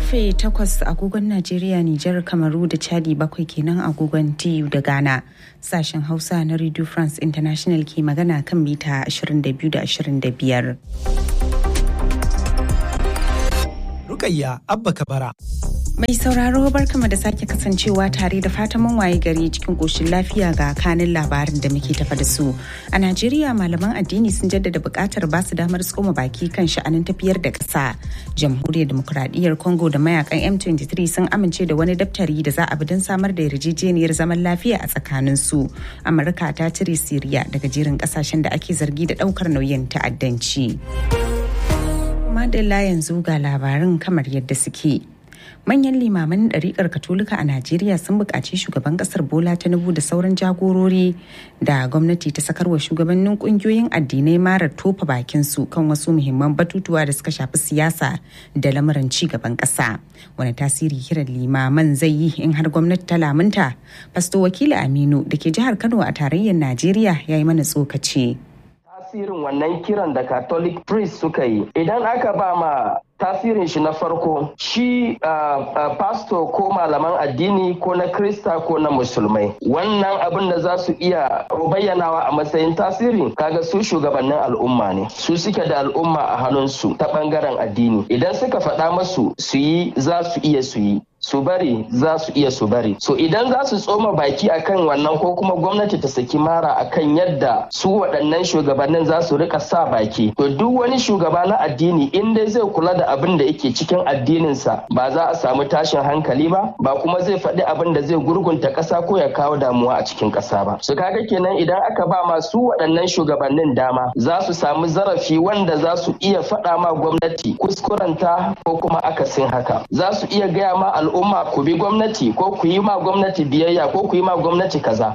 karfe 8 agogon Najeriya, Nijar, Kamaru da Chadi bakwai kenan agogon TU da Ghana. Sashen Hausa na Radio France International ke magana kan mita 22 da 25. Rukayya Abba Kabara. Mai sauraro barkama da sake kasancewa tare da fatan mun waye gari cikin koshin lafiya ga kanin labarin da muke tafa da su. A Najeriya malaman addini sun jaddada buƙatar ba su damar tsoma baki kan sha'anin tafiyar da ƙasa. Jamhuriyar Demokuraɗiyyar Congo da mayakan M23 sun amince da wani daftari da za a bi don samar da yarjejeniyar zaman lafiya a tsakanin su. Amurka ta cire Siriya daga jerin ƙasashen da ake zargi da ɗaukar nauyin ta'addanci. Madalla yanzu ga labarin kamar yadda suke. manyan limaman ɗariƙar katolika a najeriya sun buƙaci shugaban ƙasar bola tinubu da sauran jagorori da gwamnati ta sakarwa shugabannin ƙungiyoyin addinai marar tofa bakin su kan wasu muhimman batutuwa da suka shafi siyasa da lamuran ci gaban ƙasa wani tasiri kiran limaman zai yi in har gwamnati ta lamunta fasto wakili aminu da ke jihar kano a tarayyar najeriya ya yi mana tsokaci tasirin wannan kiran da catholic priest suka yi idan aka ba ma tasirin shi na farko shi pastor ko malaman addini ko na krista ko na musulmai wannan abin da za su iya bayyanawa a matsayin tasiri kaga su shugabannin al'umma ne su suke da al'umma a hannunsu ta bangaren addini idan suka faɗa masu su yi za su iya su yi su bari za su iya su bari so idan za su tsoma baki akan wannan ko kuma gwamnati ta saki mara akan yadda su waɗannan shugabannin za su rika sa baki to duk wani shugaba na addini in dai zai kula da abin da yake cikin addininsa ba za a samu tashin hankali ba ba kuma zai faɗi abin da zai gurgunta ƙasa ko ya kawo damuwa a cikin ƙasa ba su kaga kenan idan aka ba masu waɗannan shugabannin dama za su samu zarafi wanda za su iya faɗa ma gwamnati kuskurenta ko kuma akasin haka za su iya gaya ma al'umma ku bi gwamnati ko ku yi ma gwamnati biyayya ko ku yi ma gwamnati kaza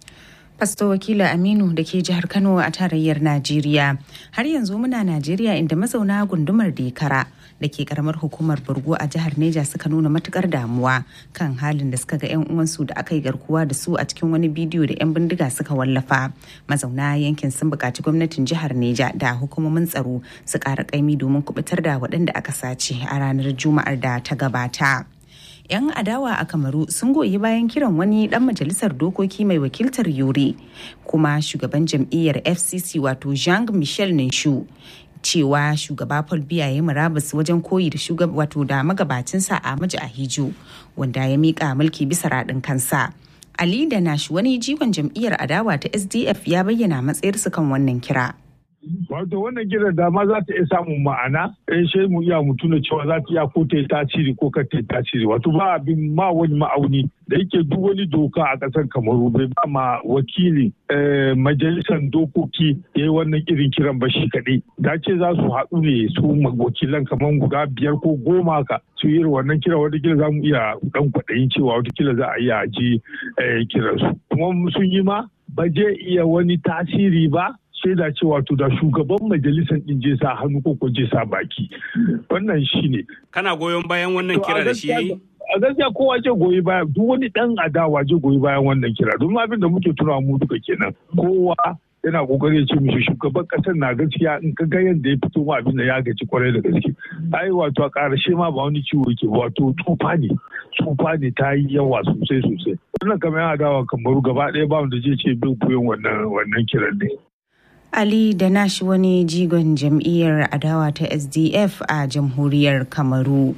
Fasto wakila Aminu da ke jihar Kano a tarayyar Najeriya. Har yanzu muna Najeriya inda mazauna gundumar Dekara da ke karamar hukumar Burgo a jihar Neja suka nuna matukar damuwa kan halin da suka ga 'yan uwansu da aka yi garkuwa da su a cikin wani bidiyo da 'yan bindiga suka wallafa. Mazauna yankin sun buƙaci gwamnatin jihar Neja da hukumomin tsaro su ƙara ƙaimi domin kubutar da waɗanda aka sace a ranar Juma'ar da ta gabata. 'yan adawa a kamaru sun goyi bayan kiran wani dan majalisar dokoki mai wakiltar yuri kuma shugaban jam'iyyar fcc wato jean michel ninshu cewa shugaba paul biya ya murabus wajen koyi da shugaba wato da magabacinsa a maji ahijo wanda ya mika mulki bisa raɗin kansa ali da nashi wani jigon jam'iyyar adawa ta sdf ya bayyana matsayarsu kan wannan kira Wato wannan kiran dama za ta iya samun ma'ana in sai mu iya mu tuna cewa za ta iya ko ta yi tasiri ko ka ta yi tasiri wato ba abin ma wani ma'auni da yake duk wani doka a ƙasar kamaru bai ba ma wakili majalisar dokoki ya yi wannan irin kiran ba shi kaɗai da ce za su haɗu ne su wakilan kamar guda biyar ko goma ka su yi wannan kiran watakila za mu iya ɗan kwaɗayin cewa watakila za a iya ji kiransu kuma sun yi ma ba je iya wani tasiri ba shaida cewa to da shugaban majalisar din je sa hannu ko ko je sa baki wannan shine kana goyon bayan wannan kira da shi yayi a gaskiya kowa ce goyi baya duk wani dan adawa je goyi bayan wannan kira domin abin da muke tunawa mu duka kenan kowa yana kokari ya ce mishi shugaban kasar na gaskiya in ka ga yadda ya fito abin da ya gaji kwarai da gaske ai wato a karshe ma ba wani ciwo ke wato tsufa ne tsufa ne ta yi yawa sosai sosai wannan kamar yana dawa kamaru gaba ɗaya ba wanda zai ce bai koyon wannan wannan kiran ne Ali da nashi wani jigon jam'iyyar adawa ta SDF a jamhuriyar Kamaru.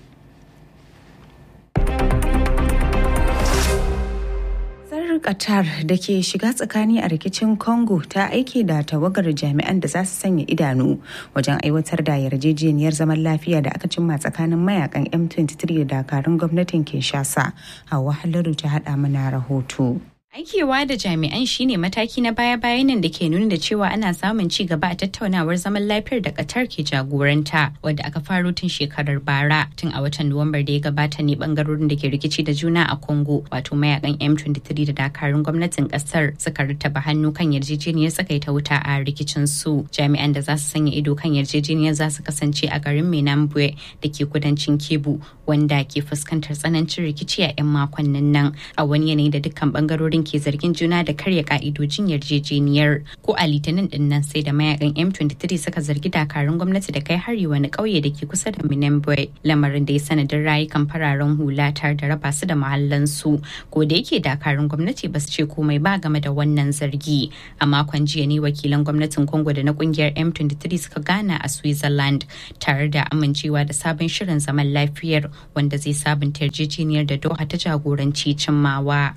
Qatar da ke shiga tsakani a rikicin Congo ta aike da tawagar jami'an da za su sanya idanu wajen aiwatar da yarjejeniyar zaman lafiya da aka cimma tsakanin mayakan M23 da dakarun gwamnatin Kinshasa. Hawa Halaru ta haɗa mana rahoto. Aikewa da jami'an shine mataki na baya-bayan nan da ke nuna da cewa ana samun ci gaba a tattaunawar zaman lafiyar da Qatar ke jagoranta wadda aka faro tun shekarar bara tun a watan Nuwambar da ya gabata ne bangarorin da ke rikici da juna a Congo wato mayakan M23 da dakarun gwamnatin kasar suka rattaba hannu kan yarjejeniyar tsakaita wuta a rikicin su jami'an da za su sanya ido kan yarjejeniyar za su kasance a garin Menambwe da ke kudancin Kebu wanda ke fuskantar tsanancin rikici a 'yan makonnin nan a wani yanayi da dukkan bangarorin bangarorin ke zargin juna da karya ka'idojin yarjejeniyar ko a litinin din nan sai da mayakan M23 suka zargi dakarun gwamnati da kai hari wani ƙauye da ke kusa da Minembwe lamarin da ya sanadin rayukan fararen hula tare da raba su da mahallansu ko da yake dakarun gwamnati ba su ce komai ba game da wannan zargi a makon jiya ne wakilan gwamnatin Congo da na kungiyar M23 suka gana a Switzerland tare da amincewa da sabon shirin zaman lafiyar wanda zai sabunta yarjejeniyar da Doha ta jagoranci cimmawa.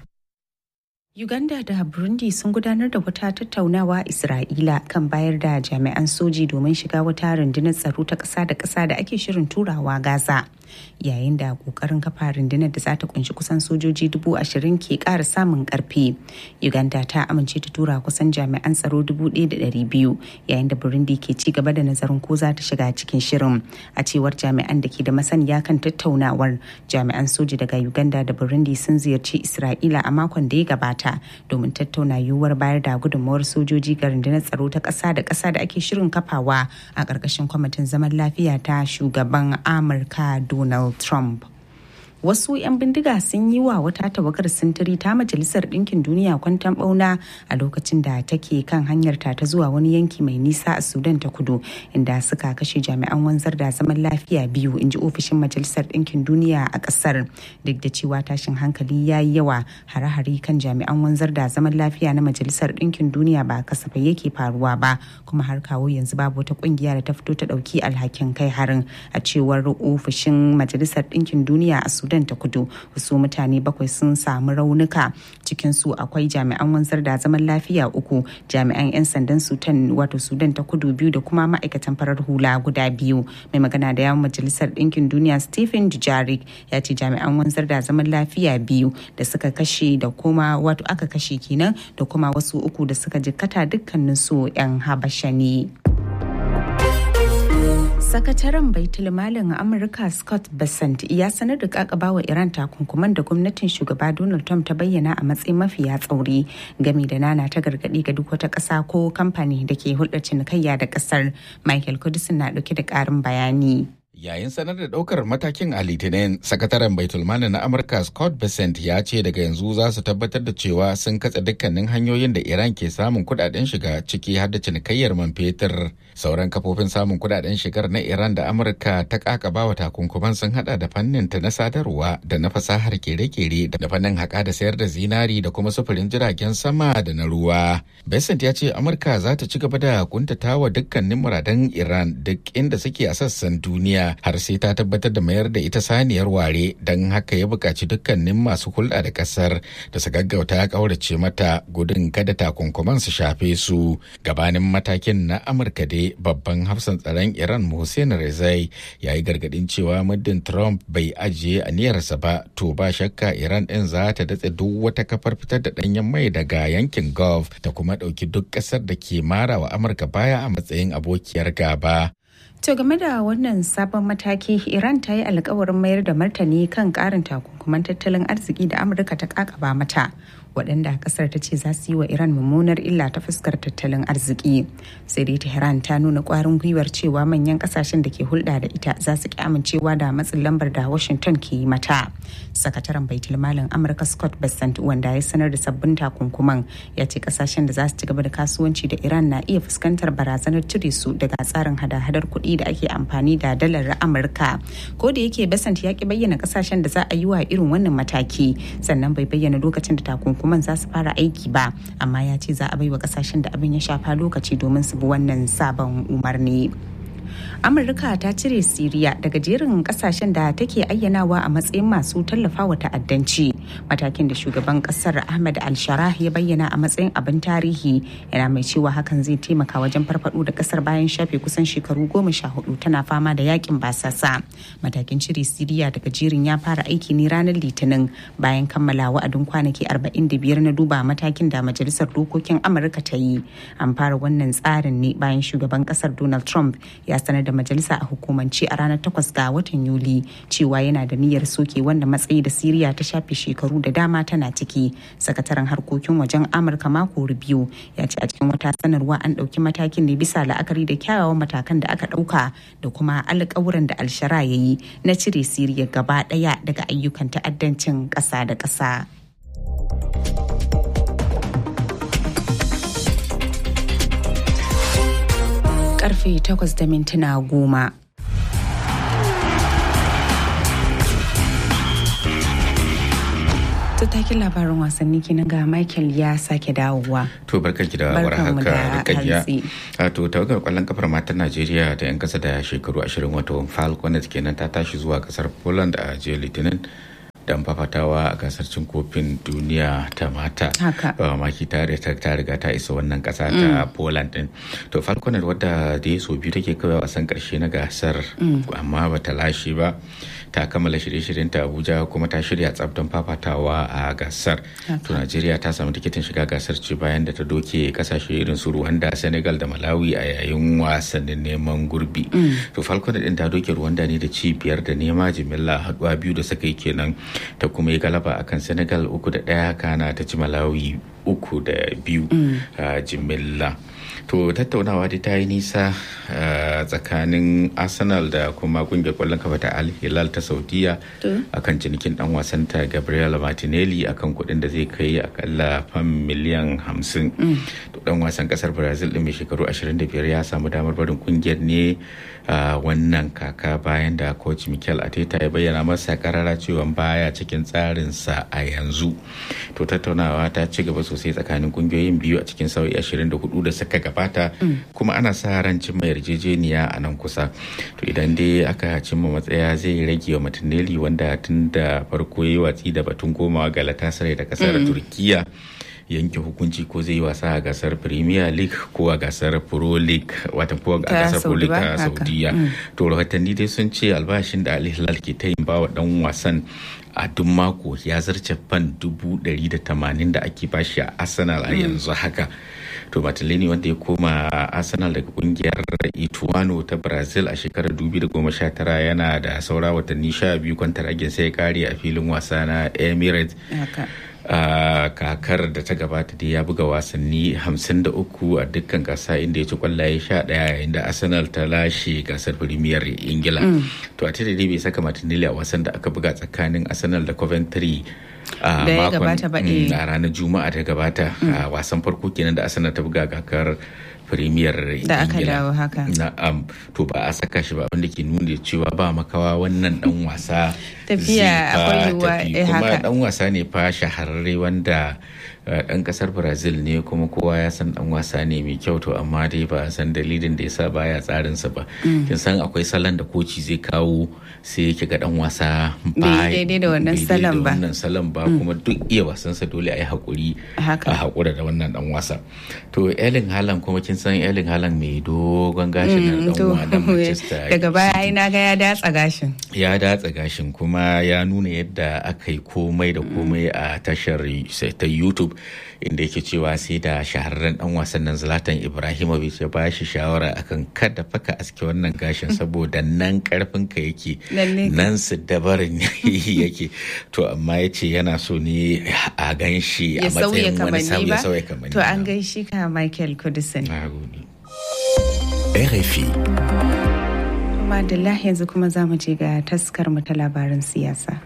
Uganda da Burundi sun gudanar da wata tattaunawa Isra'ila kan bayar da jami'an soji domin shiga wata rundunar tsaro ta ƙasa da ƙasa da ake shirin turawa Gaza. Yayin da ƙoƙarin kafa rundunar da za ta kunshi kusan sojoji dubu ashirin ke ƙara samun ƙarfi. Uganda ta amince ta tura kusan jami'an tsaro dubu ɗaya da ɗari biyu yayin da Burundi ke ci gaba da nazarin ko za ta shiga cikin shirin. A cewar jami'an da ke da masaniya kan tattaunawar jami'an soji daga Uganda da Burundi sun ziyarci Isra'ila a makon da ya gabata. ta domin tattauna yiwuwar bayar da gudunmawar sojoji ga rundunar tsaro ta ƙasa da ƙasa da ake shirin kafawa a ƙarƙashin kwamitin zaman lafiya ta shugaban amurka donald trump wasu 'yan bindiga sun yi wa wata tawagar sintiri ta majalisar ɗinkin duniya kwantan bauna a lokacin da take kan hanyar ta ta zuwa wani yanki mai nisa a sudan ta kudu inda suka kashe jami'an wanzar da zaman lafiya biyu in ji ofishin majalisar ɗinkin duniya a ƙasar duk da cewa tashin hankali ya yi yawa hare-hare kan jami'an wanzar da zaman lafiya na majalisar ɗinkin duniya ba kasafai yake faruwa ba kuma har kawo yanzu babu wata ƙungiya da ta fito ta ɗauki alhakin kai harin a cewar ofishin majalisar ɗinkin duniya a sudan sudan ta kudu wasu mutane bakwai sun samu raunuka cikin su akwai jami'an wanzar da zaman lafiya uku jami'an 'yan sandan sudan wato sudan ta kudu biyu da kuma ma'aikatan farar hula guda biyu mai magana da yawon majalisar ɗinkin duniya stephen dujarik ya ce jami'an wanzar da zaman lafiya biyu da suka kashe da kuma wato aka kashe kenan da kuma wasu uku da suka jikkata dukkanin su 'yan habasha ne. sakataren baitul malin amurka scott bessent ya sanar da kakaba wa iran takunkuman da gwamnatin shugaba donald trump ta bayyana a matsayin mafiya tsauri game da nana ta gargadi ga duk wata ƙasa ko kamfani da ke hulɗar cinikayya da ƙasar michael kudisin na ɗauke da ƙarin bayani Yayin sanar da ɗaukar matakin a Litinin, sakataren Baitulmali na Amurka Scott Bessent ya ce daga yanzu za su tabbatar da cewa sun katse dukkanin hanyoyin da Iran ke samun kudaden shiga ciki har da cinikayyar man fetur. Sauran kafofin samun kudaden shigar na Iran da Amurka ta kakaba wa takunkuman sun hada da fannin ta na sadarwa da na fasahar kere-kere da fannin haƙa da sayar da zinari da kuma sufurin jiragen sama da na ruwa. Bessent ya ce Amurka za ta ci gaba da kuntatawa dukkanin muradan Iran duk inda suke a sassan duniya. har sai ta tabbatar da mayar da ita saniyar ware don haka ya buƙaci dukkanin masu hulɗa da ƙasar da su gaggauta ya ƙaurace mata gudun kada takunkuman su shafe su gabanin matakin na amurka dai babban hafsan tsaron iran hussein rezai ya yi gargaɗin cewa muddin trump bai ajiye aniyarsa ba to ba shakka iran ɗin za ta datse duk wata kafar fitar da ɗanyen mai daga yankin gulf ta kuma ɗauki duk ƙasar da ke mara wa amurka baya a matsayin abokiyar gaba To game da wannan sabon mataki Iran ta yi alkawarin mayar da martani kan karin takunkuman tattalin arziki da Amurka ta kakaba mata waɗanda kasar ta ce za su yi wa Iran mummunar illa ta fuskar tattalin arziki. Sai dai Tehran ta nuna ƙwarin gwiwar cewa manyan ƙasashen da ke hulɗa da ita za su ki amincewa da matsin lambar da Washington ke yi mata. Sakataren Baitul Malin Amurka Scott Bessent wanda ya sanar da sabbin takunkuman ya ce ƙasashen da za su ci gaba da kasuwanci da Iran na iya fuskantar barazanar cire su daga tsarin hada-hadar kuɗi da ake amfani da dalar Amurka. Ko da yake Bessent ya ki bayyana ƙasashen da za a yi wa irin wannan mataki sannan bai bayyana lokacin da takunkuman hukuman za su fara aiki ba amma ya ce za a baiwa kasashen da abin ya shafa lokaci domin su bi wannan sabon umarni. amurka ta cire siriya daga jerin kasashen da take ayyanawa a matsayin masu tallafawa ta'addanci matakin da shugaban kasar ahmed al-sharah ya bayyana a matsayin abin tarihi yana mai cewa hakan zai taimaka wajen farfado da kasar bayan shafe kusan shekaru goma sha hudu tana fama da yakin basasa matakin cire siriya daga jerin ya fara aiki ne ranar litinin bayan kammala wa'adin kwanaki 45 na duba matakin da majalisar dokokin amurka ta yi an fara wannan tsarin ne bayan shugaban kasar donald trump ya sanar da majalisa a hukumance a ranar 8 ga watan Yuli cewa yana da niyyar soke wanda matsayi da Siriya ta shafe shekaru da dama tana ciki. Sakataren harkokin wajen Amurka mako Rubio ya ce a cikin wata sanarwa an ɗauki matakin ne bisa la'akari da kyawawan matakan da aka ɗauka da kuma alƙawuran da Alshara ya yi na cire Siriya gaba ɗaya daga ayyukan ta'addancin ƙasa da ƙasa. karfe 8 da mintuna goma. takin labarin wasanni kenan ga Michael ya sake dawowa. To barkan ki da warhaka rikayya. To tawagar kwallon kafar matan Najeriya da 'yan kasa da shekaru 20 wato Falconet kenan ta tashi zuwa kasar Poland a jiya Litinin. dan fafatawa a gasar cin kofin duniya ta mata maki ta riga ta isa wannan kasa ta poland din to falconer wadda da ya so biyu take kawai wasan karshe na gasar amma bata lashe ba ta kammala shirye-shiryen ta abuja kuma ta shirya tsab don fafatawa a gasar to najeriya ta samu tikitin shiga gasar ce bayan da ta doke kasashe irin su rwanda senegal da malawi a yayin wasannin neman gurbi to falconer din ta doke rwanda ne da ci biyar da nema jimilla haduwa biyu da suka yi kenan ta kuma yi galaba akan senegal uku da ɗaya kana ta ci malawi uku da biyu a jimilla to tattaunawa dai ta yi nisa tsakanin arsenal da kuma kungiyar kwallon kafa ta al hilal ta saudiya akan cinikin dan wasan ta gabriel martinelli akan kuɗin da zai kai akalla fam miliyan hamsin to dan wasan kasar brazil din mai shekaru 25 ya samu damar barin kungiyar ne wannan kaka bayan da coach mikel ateta ya bayyana masa karara cewa baya cikin tsarinsa a yanzu to tattaunawa ta ci gaba sosai tsakanin kungiyoyin biyu a cikin sauyi 24 da suka gabata kuma ana sa ran cimma yarjejeniya a nan kusa to idan dai aka cimma matsaya zai rage wa matinelli wanda tun da farko ya watsi da batun komawa galatasaray da kasar turkiya yanke hukunci ko zai yi wasa a gasar premier league ko a gasar pro league wata ko a gasar pro league ta saudiya to rahotanni dai sun ce albashin da al hilal ke ta yin bawa dan wasan a duk mako ya zarce fan dubu ɗari da tamanin da ake bashi a arsenal a yanzu haka to Martinelli wanda ya koma arsenal daga kungiyar ituano ta brazil a shekarar 2019 yana da saura watanni sha biyu kwantaragin sai ya kare a filin wasa na emirates a kakar da ta gabata da ya buga wasanni 53 a dukkan gasa inda ya ci kwallaye 11 yayin da arsenal ta lashe gasar premier ingila to a tare dai bai saka martinelli a wasan da aka buga tsakanin arsenal da coventry a makon a ranar juma'a ta gabata a wasan farko kenan da arsenal ta buga kakar premier da aka dawo haka na'am to ba a saka shi ba wanda ke nuna cewa ba makawa wannan dan wasa tafiya akwai yiwuwa kuma dan wasa ne fa shahararre wanda dan kasar brazil ne kuma kowa ya san dan wasa ne mai kyau to amma dai ba san dalilin da yasa baya tsarinsa ba kin san akwai salon da koci zai kawo sai yake ga dan wasa ba daidai da wannan salon ba wannan salon ba kuma duk iya wasansa dole a yi hakuri a hakura da wannan dan wasa to Erling Haaland kuma kin san Erling Haaland mai dogon gashin nan dan wadan Manchester daga baya ai na ga ya datsa gashin ya datsa gashin kuma ya nuna yadda aka yi komai da komai a tashar ta YouTube inda yake cewa sai da shahararren dan wasan nan Zlatan Ibrahimovic ya ba shi shawara akan kada faka aske wannan gashin saboda nan karfin ka yake nan su dabarin yake to amma ya ce yana so ne a gan shi a matsayin wani sauyi sauya kamanni to an gaishe ka Michael Kudisin RFI Madalla yanzu kuma za mu je ga taskar mu ta labarin siyasa.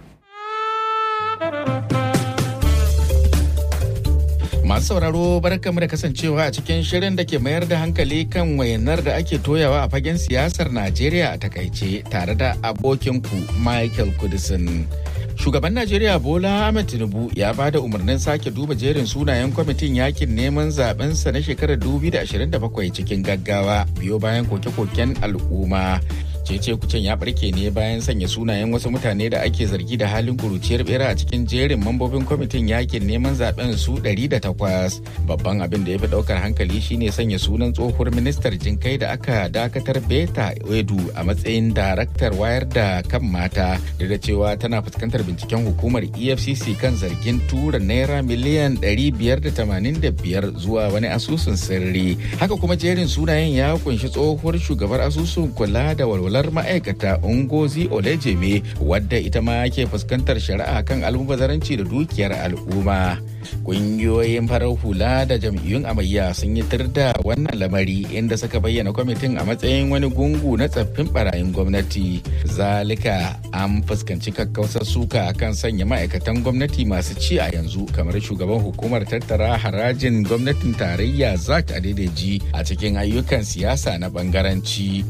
Masu sauraro barkamu da kasancewa a cikin shirin da ke mayar da hankali kan wayanar da ake toyawa a fagen siyasar Najeriya a takaice tare da abokinku Michael Kudisin. Shugaban Najeriya Bola Ahmed Tinubu ya ba da umarnin sake duba jerin sunayen kwamitin yakin neman zabensa na shekarar 2027 cikin gaggawa biyo bayan koke-koken al'umma. cece kucin ya barke ne bayan sanya sunayen wasu mutane da ake zargi da halin kuruciyar bera a cikin jerin mambobin kwamitin yakin neman zaben su 108 babban abin da ya fi daukar hankali shine sanya sunan tsohuwar ministar jinkai da aka dakatar beta edu a matsayin daraktar wayar da kan mata da cewa tana fuskantar binciken hukumar efcc kan zargin tura naira miliyan 585 zuwa wani asusun sirri haka kuma jerin sunayen ya kunshi tsohuwar shugabar asusun kula da walwalar walwalar ma'aikata ungozi olejeme wadda ita ma ke fuskantar shari'a kan almubazaranci da dukiyar al'umma Ƙungiyoyin farar hula da jam'iyyun amayya sun yi da wannan lamari inda suka bayyana kwamitin a matsayin wani gungu na tsaffin barayin gwamnati. Zalika an fuskanci kakkausar suka akan sanya ma'aikatan gwamnati masu ci a yanzu kamar shugaban hukumar tattara harajin gwamnatin tarayya Zak Adedeji a cikin ayyukan siyasa na bangaranci.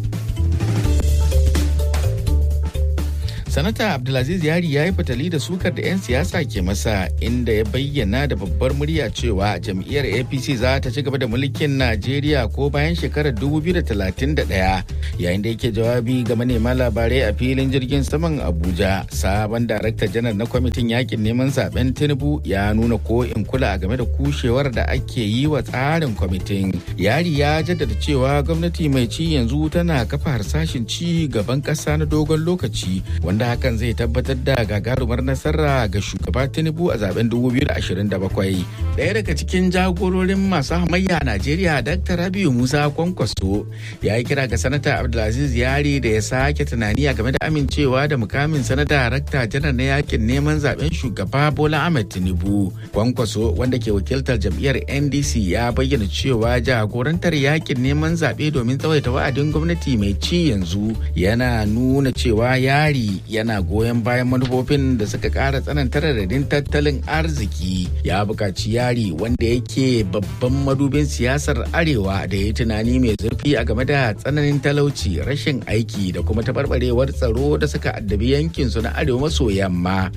sanata abdulaziz yari ya yi fatali da sukar da 'yan siyasa ke masa inda ya bayyana da babbar murya cewa jam'iyyar apc za ta ci gaba da mulkin najeriya ko bayan shekarar 2031 yayin da yake jawabi ga manema labarai a filin jirgin saman abuja sabon darakta janar na kwamitin yakin neman zaben tinubu ya nuna ko in kula game da kushewar da ake yi wa tsarin kwamitin yari ya jaddada cewa gwamnati mai ci yanzu tana kafa harsashin ci gaban ƙasa na dogon lokaci wanda hakan zai tabbatar da gagarumar nasara ga shugaba tinubu a zaben 2027 daya daga cikin jagororin masu hamayya a najeriya dr rabiu musa kwankwaso ya yi kira ga sanata abdulaziz yari da ya sake tunani a game da amincewa da mukamin sanata rakta janar na yakin neman zaben shugaba bola ahmed tinubu kwankwaso wanda ke wakiltar jam'iyyar ndc ya bayyana cewa jagorantar yakin neman zaɓe domin tsawaita wa'adin gwamnati mai ci yanzu yana nuna cewa yari yana goyon bayan manufofin da suka kara tsananta radadin tattalin arziki ya buƙaci yari wanda yake babban madubin siyasar arewa da ya tunani mai zurfi a game da tsananin talauci rashin aiki da kuma taɓarɓarewar tsaro da suka addabi yankinsu na arewa maso yamma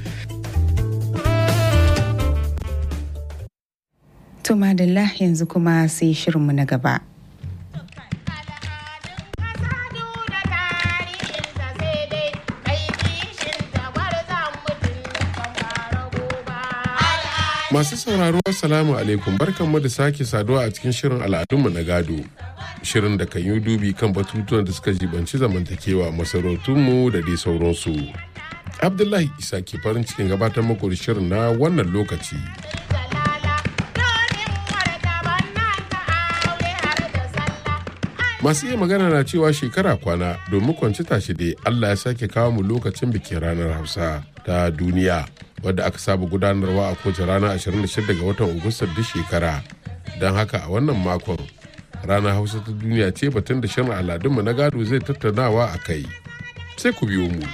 To madalla yanzu kuma sai shirinmu na gaba. Masu sauraro Assalamu alaikum barkanmu da sake saduwa a cikin shirin al'adunmu na gado. Shirin da kan yi dubi kan batutuwan da suka jibanci zamantakewa masarautunmu da dai sauransu. Abdullahi Isa ke farin cikin gabatar muku da shirin na wannan lokaci. Masu iya magana na cewa shekara kwana domin kwanci tashi dai Allah ya sake kawo mu lokacin bikin ranar Hausa ta duniya. wadda aka saba gudanarwa a kowace rana 26 ga watan Agusta duk shekara. Don haka a wannan makon ranar Hausa ta duniya ce batun da shirin al'adunmu na gado zai tattaunawa a kai. Sai ku biyo mu.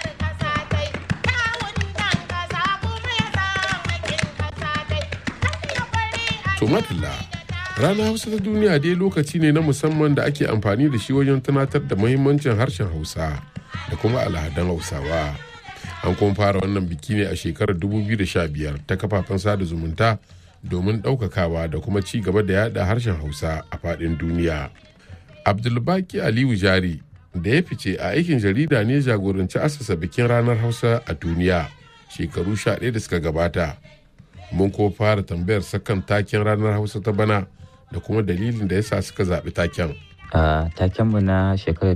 To madalla. Ranar Hausa ta duniya dai lokaci ne na musamman da ake amfani da shi wajen tunatar da muhimmancin harshen Hausa da kuma al'adun Hausawa. an kuma fara wannan biki ne a shekarar 2015 ta kafafen sada zumunta domin ɗaukakawa da kuma ci gaba da yada harshen hausa a faɗin duniya abdulbaki aliyu jari da ya fice a aikin jarida ne jagoranci asasa bikin ranar hausa a duniya shekaru 11 da suka gabata mun ko fara tambayar sakan taken ranar hausa ta bana da kuma dalilin da yasa suka zaɓi taken a takenmu na shekarar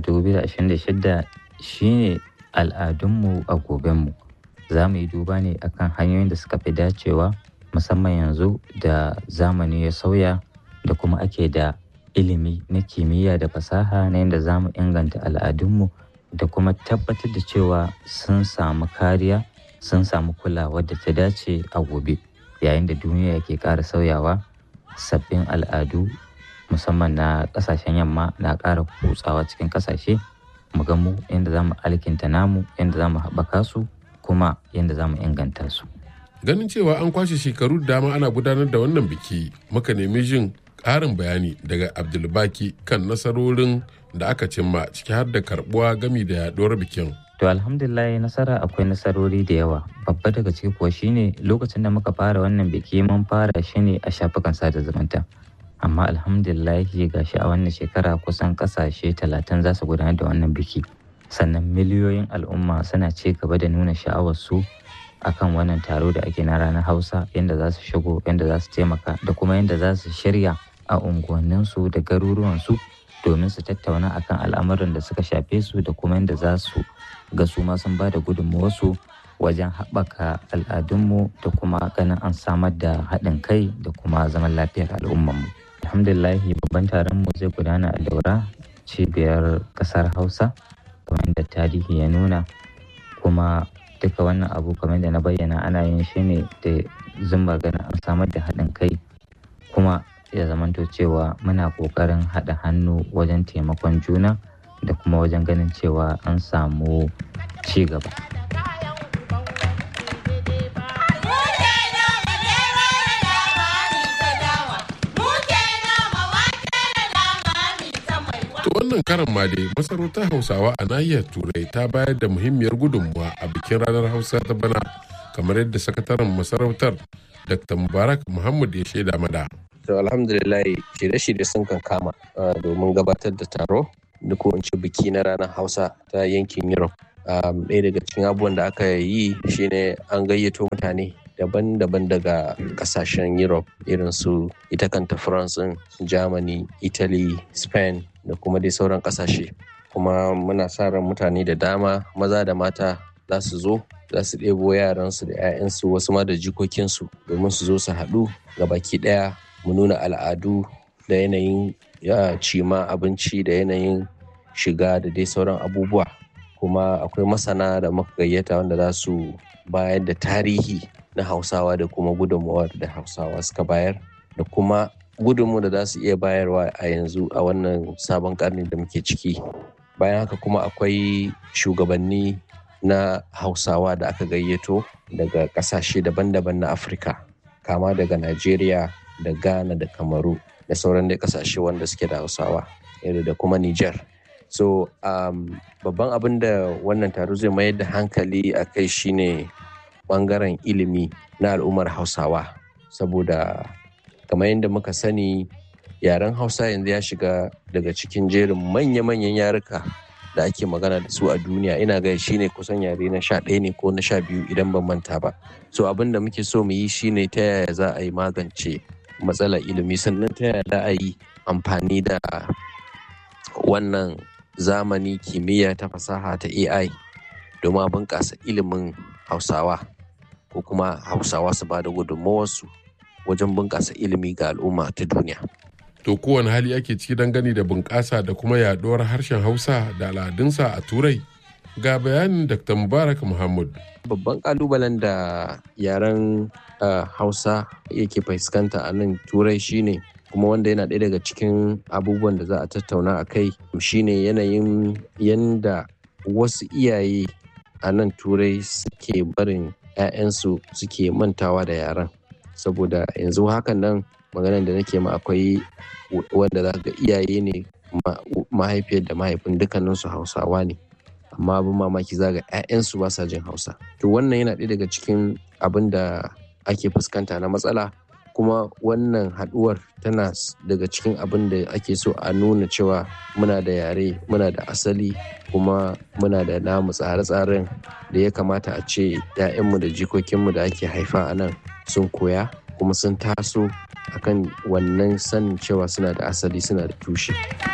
2026 shine al'adunmu a gobenmu za mu yi duba ne akan hanyoyin da suka fi dacewa musamman yanzu da zamani ya sauya da kuma ake da ilimi na kimiyya da fasaha na yadda za mu inganta al'adunmu da kuma tabbatar da cewa sun samu kariya sun samu kulawa da ta dace a gobe yayin da duniya ke ƙara sauyawa sabbin al'adu musamman na ƙasashen yamma na ƙara kutsawa cikin ƙasashe mu ga mu yadda za mu alkinta namu yadda za mu haɓaka su kuma yadda za mu inganta su. Ganin cewa an kwashe shekaru da dama ana gudanar da wannan biki muka nemi jin ƙarin bayani daga Abdulbaki kan nasarorin da aka cimma ciki har da karbuwa gami da yaɗuwar bikin. To alhamdulillah nasara akwai nasarori da yawa babba daga ciki kuwa shine lokacin da muka fara wannan biki mun fara shi ne a shafukan sada zumunta. amma alhamdulillahi gashi a wannan shekara kusan kasashe talatin za su gudanar da wannan biki sannan miliyoyin al'umma suna ci gaba da nuna sha'awarsu akan wannan taro da ake na ranar hausa yadda za su shigo yadda za su taimaka da kuma yadda za su shirya a unguwanninsu da garuruwansu domin su tattauna akan al'amuran da suka shafe su da kuma yadda za su ga su ma sun ba da gudunmawarsu wajen haɓaka al'adunmu da kuma ganin an samar da haɗin kai da kuma zaman lafiyar al'ummarmu. alhamdulillahi babban taron mu zai gudana a daura cibiyar kasar hausa kamar da tarihi ya nuna kuma duka wannan abu kamar da na bayyana ana yin shi ne da zumba ganin an samar da haɗin kai kuma ya zamanto cewa muna ƙoƙarin haɗa hannu wajen taimakon juna da kuma wajen ganin cewa an samu ci gaba. To wannan karan ma dai masarautar Hausawa a nahiyar Turai ta bayar da muhimmiyar gudunmuwa a bikin ranar Hausa ta bana kamar yadda sakataren masarautar Dr. Mubarak Muhammad ya shaida mada. To alhamdulillah shirye-shirye sun kan kama domin gabatar da taro da ko in ce biki na ranar Hausa ta yankin Europe. Ɗaya daga cikin abubuwan da aka yi shine an gayyato mutane daban-daban daga kasashen Europe irin su ita kanta France, Germany, Italy, Spain da kuma dai sauran kasashe. Kuma muna sa ran mutane da dama maza da mata za su zo za su ɗebo yaransu da 'ya'yansu wasu ma da jikokinsu domin su zo su haɗu ga baki ɗaya mu nuna al'adu da yanayin cima abinci da yanayin shiga da dai sauran abubuwa kuma akwai masana da muka gayyata wanda za su bayar da tarihi na hausawa da kuma gudunmawar da hausawa suka bayar da kuma gudunmu da za su iya bayarwa a yanzu a wannan sabon karni da muke ciki bayan haka kuma akwai shugabanni na hausawa da aka gayyato daga kasashe daban-daban na afirka kama daga najeriya da ghana da kamaru da sauran dai kasashe wanda suke da hausawa da kuma niger so um, babban abin da wannan taro zai mayar da hankali a kai shine bangaren ilimi na al'ummar hausawa saboda kamar yadda muka sani yaren hausa yanzu ya shiga daga cikin jerin manya-manyan yaruka da ake magana da su a duniya ina ga shine kusan yare na sha ɗaya ne ko na sha biyu idan ban manta ba so abin da muke so mu yi shine ta yaya za a yi magance matsalar ilimi sannan ta yaya za a yi amfani da wannan zamani kimiyya ta fasaha ta ai domin a bunƙasa ilimin hausawa ko kuma hausawa su ba da gudunmawarsu wajen bunƙasa ilimi ga al'umma ta duniya To kowane hali ake ciki dangane da bunƙasa da kuma yaɗuwar harshen Hausa da al'adunsa a Turai? Ga bayanin Dr. Mubarak Muhammad. Babban ƙalubalen da yaren Hausa yake fuskanta a nan Turai shine kuma wanda yana ɗaya daga cikin abubuwan da za a tattauna a kai shine yanayin yanda wasu iyaye a nan Turai suke barin 'ya'yansu suke mantawa da yaren. Saboda yanzu hakan nan maganar da nake ma akwai wanda za ga iyaye ne mahaifiyar da mahaifin dukkaninsu hausawa ne amma abin mamaki za ga 'ya'yansu ba sa jin hausa to wannan yana ɗaya daga cikin abin da ake fuskanta na matsala kuma wannan haɗuwar tana daga cikin abin da ake so a nuna cewa muna da yare muna da asali kuma muna da namu tsare-tsaren da ya kamata a ce 'ya'yanmu da jikokinmu da ake haifa a nan sun koya kuma sun taso akan wannan sanin cewa suna da asali suna da tushe.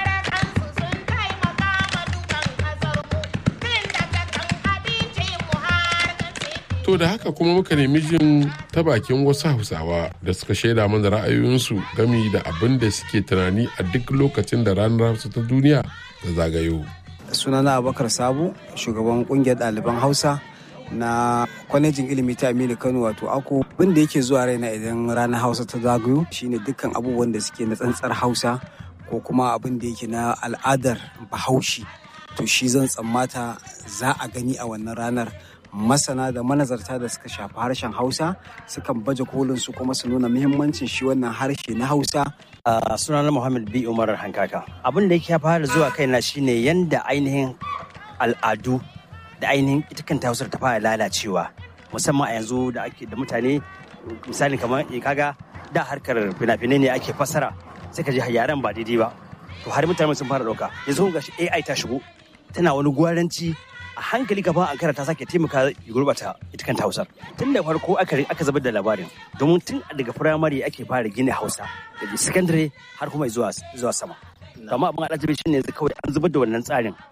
To da haka kuma muka nemi jin ta bakin wasu hausawa da suka shaida mana ra'ayoyinsu gami da abin da suke tunani a duk lokacin da ranar hausa ta duniya da zagayo. Sunana Abubakar Sabu, shugaban kungiyar ɗaliban Hausa na kwalejin ilimi ta aminu kano wato ako abin da yake zuwa raina idan ranar hausa ta zagayo shine dukkan abubuwan da suke na tsantsar hausa ko kuma abin da yake na al'adar bahaushe to shi zan tsammata za a gani a wannan ranar masana da manazarta da suka shafi harshen hausa sukan baje kolin su kuma su nuna muhimmancin shi wannan harshe na hausa Uh, sunana Muhammad B. Umar Hankaka. Abin da yake fara zuwa kaina shine yanda ainihin al'adu da ainihin ita kanta hausar ta fara lalacewa musamman a yanzu da ake da mutane misali kamar kaga da harkar fina-finai ne ake fassara sai ka ji yaren ba daidai ba to har mutane sun fara dauka yanzu ga shi AI ta shigo tana wani gwaranci a hankali gaban ankara ta sake taimaka ya gurbata ita kanta hausar tun da farko aka aka zubar da labarin domin tun daga firamare ake fara gina hausa daga secondary har kuma zuwa zuwa sama amma abin alajabi shine kawai an zubar da wannan tsarin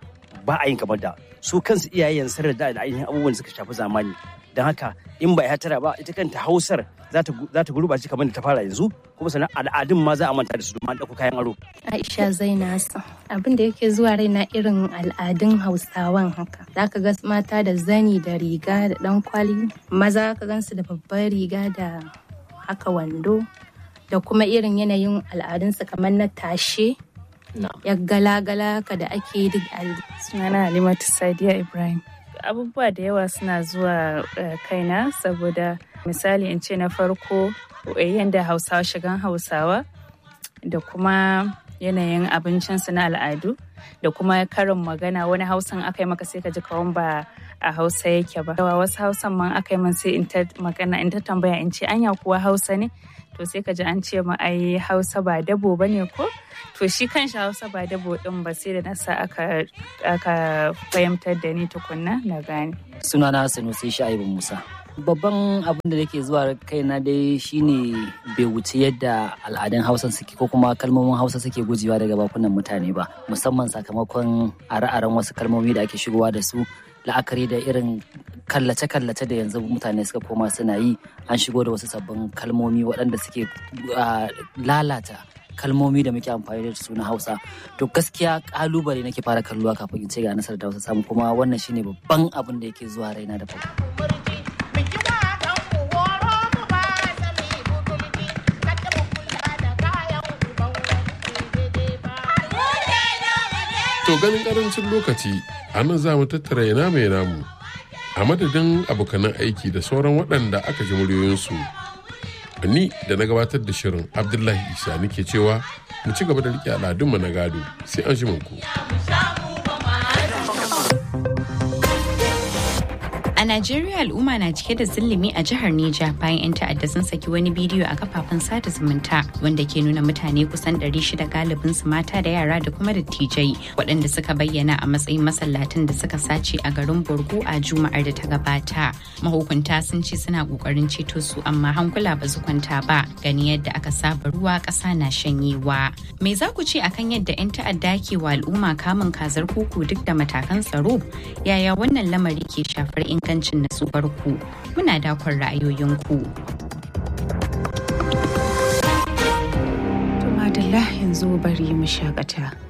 ba a yin kamar da su kansu iyayen sun da da ainihin abubuwan da suka shafi zamani don haka in ba ya tara ba ita kanta hausar za ta gurɓace kamar da ta fara yanzu kuma sannan al'adun ma za a manta da su domin ɗauko kayan aro. Aisha Zainasu abin da yake zuwa raina irin al'adun Hausawan haka. Za ka ga mata da zani da riga da ɗan kwali, maza ka gansu da babbar riga da haka wando da kuma irin yanayin al'adunsu kamar na tashe. Ya gala-gala ka da ake duk Sunana Halimatu Sadiya Ibrahim. Abubuwa da yawa suna zuwa kaina saboda misali in ce na farko yadda hausawa shigan hausawa da kuma yanayin abincinsu na al'adu da kuma karin magana wani hausan aka yi maka sai ka ji kawan ba a hausa yake ba wasu hausan man aka yi man sai in ta magana in ta tambaya in ce anya kuwa hausa ne to sai ka ji an ce ma ai hausa ba dabo ba ne ko to shi kanshi hausa ba dabo din ba sai da nasa aka aka fahimtar da ni tukunna na gane sunana sanusi sha'ibu musa babban abin da yake zuwa kaina dai shine bai wuce yadda al'adun hausa suke ko kuma kalmomin hausa suke gujewa daga bakunan mutane ba musamman sakamakon are-aren wasu kalmomi da ake shigowa da su la'akari da irin kallace-kallace da yanzu mutane suka koma suna yi an shigo da wasu sabbin kalmomi waɗanda suke lalata kalmomi da muke amfani da su na hausa to gaskiya kalubale nake fara kalluwa kafin in ce ga nasarar da hausa samu kuma wannan shine babban abin da yake zuwa raina da farko To ganin karancin lokaci a nan za mu tattara ina mai namu a madadin abokanan aiki da sauran waɗanda aka ji muryoyinsu. Ni da na gabatar da shirin Abdullahi Isa nake cewa mu ci gaba da riƙe al'adunmu na gado sai an shi ku. A Najeriya al'umma na cike da zillimi a jihar Neja bayan 'yan ta'adda sun saki wani bidiyo a kafafen sada zumunta wanda ke nuna mutane kusan 600 galibin su mata da yara da kuma dattijai waɗanda suka bayyana a matsayin masallatan da suka sace a garin Borgo a Juma'ar da ta gabata. Mahukunta sun ce suna ƙoƙarin ceto su amma hankula ba su kwanta ba gani yadda aka saba ruwa ƙasa na shanyewa. Me za ku ce akan yadda 'yan ta'adda ke wa al'umma kamun kazar kuku duk da matakan tsaro? Yaya wannan lamari ke shafar ingancin ingancin natsuwarku muna dakon ra'ayoyinku. Tumadalla yanzu bari mu shakata.